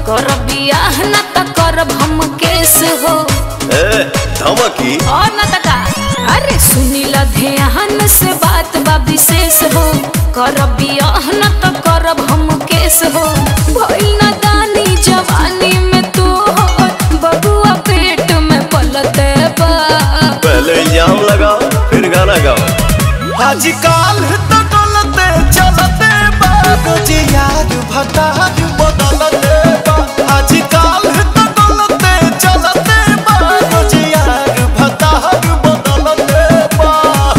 कर बियाह न त करब हम केस हो ए धमकी और न त का अरे सुनी ल ध्यान से बात बा विशेष हो कर बियाह न त करब हम केस हो भइल न दानी जवानी में तू हो बबुआ पेट में पलते बा पहले इल्जाम लगाओ फिर गाना गाओ आजकल तो डोलते चलते बाबूजी यार भतार बदलते बा आजकल तो डोलते चलते बाबूजी यार भतार बदलते बा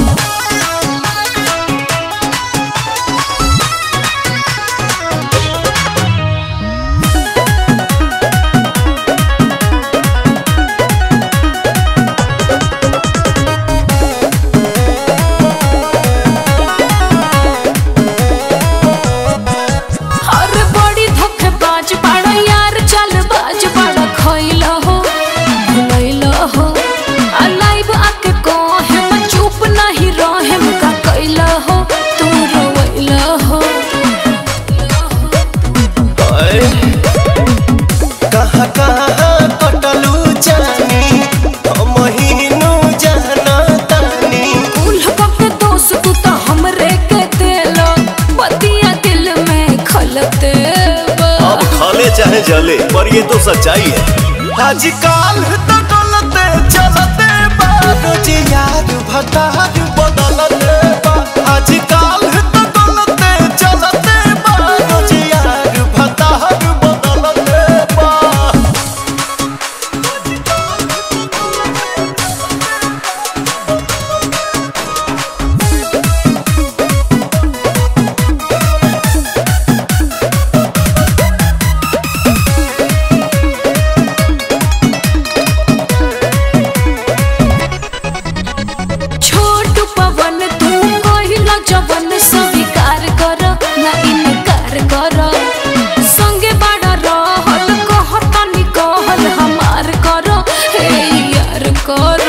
अरे बड़ी धोखेबाज बाड़ा यार चल बाज बाड़ा खइल हो भुलैल हो आ लाइव आके कहे मैं चुप नहीं रहे का कैल हो तू रोइल हो आए, कहाँ कहाँ कटलू जानी महीनू जाना तानी कुल के दोस्त तू तो हमरे के देलो बतिया दिल में खलते बा। अब खाले चाहे जले पर ये तो सच्चाई है आजकल तो डोलते चलते बाबूजी यार भतार बदलते बा आजकल तो डोलते चलते बाबूजी यार भतार बदलते बा छोट पवन तू कहिला जवन स्वीकार कर ना इनकार कर संगे बड़ा रहल कहतनी कहल हमार कर हे यार कर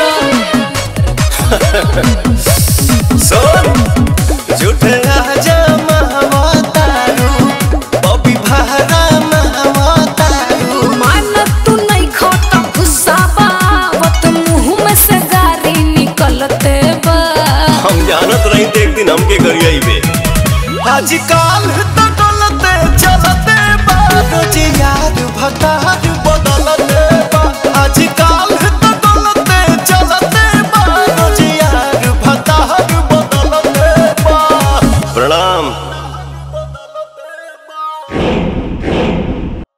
सुन झूठे राजा महवतारू बबी भारा महवतारू मान तू नहीं खाता गुस्सा बावत मुंह में से गारी निकलते बा हम जानत रही थे एक दिन हमके करिए बे आजकल तो डोलते चलते बाबूजी यार भतार बदल